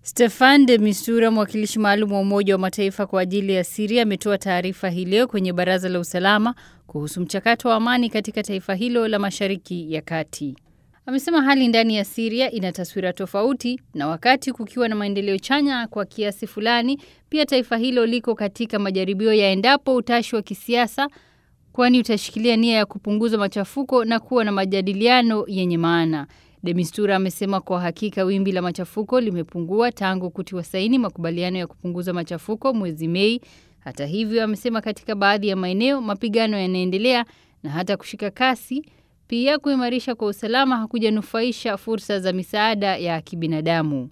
Stefan de Mistura, mwakilishi maalum wa Umoja wa Mataifa kwa ajili ya Siria, ametoa taarifa hii leo kwenye Baraza la Usalama kuhusu mchakato wa amani katika taifa hilo la Mashariki ya Kati. Amesema hali ndani ya Siria ina taswira tofauti, na wakati kukiwa na maendeleo chanya kwa kiasi fulani, pia taifa hilo liko katika majaribio ya endapo utashi wa kisiasa, kwani utashikilia nia ya kupunguza machafuko na kuwa na majadiliano yenye maana. De Mistura amesema kwa hakika wimbi la machafuko limepungua tangu kutiwa saini makubaliano ya kupunguza machafuko mwezi Mei. Hata hivyo, amesema katika baadhi ya maeneo mapigano yanaendelea na hata kushika kasi. Pia kuimarisha kwa usalama hakujanufaisha fursa za misaada ya kibinadamu.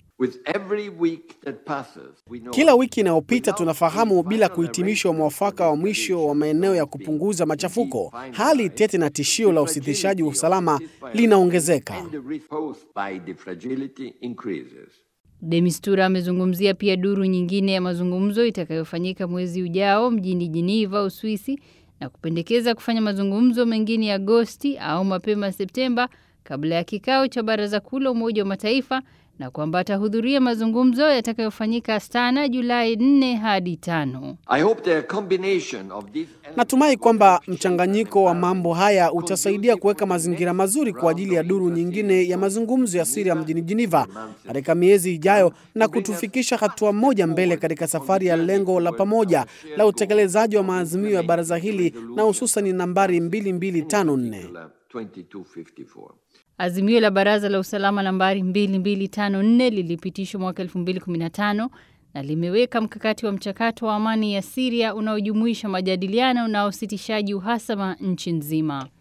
Kila wiki inayopita tunafahamu bila kuhitimishwa mwafaka wa mwisho wa maeneo ya kupunguza machafuko, hali tete na tishio la usitishaji wa usalama linaongezeka. De Mistura amezungumzia pia duru nyingine ya mazungumzo itakayofanyika mwezi ujao mjini Geneva, Uswisi, na kupendekeza kufanya mazungumzo mengine Agosti au mapema Septemba kabla ya kikao cha Baraza Kuu la Umoja wa Mataifa na kwamba atahudhuria mazungumzo yatakayofanyika Astana Julai 4 hadi 5. Natumai kwamba mchanganyiko wa mambo haya utasaidia kuweka mazingira mazuri kwa ajili ya duru nyingine ya mazungumzo ya Syria mjini Geneva katika miezi ijayo na kutufikisha hatua moja mbele katika safari ya lengo la pamoja la utekelezaji wa maazimio ya baraza hili na hususan nambari 2254. Azimio la Baraza la Usalama nambari 2254 lilipitishwa mwaka 2015 na limeweka mkakati wa mchakato wa amani ya Syria unaojumuisha majadiliano na usitishaji uhasama nchi nzima.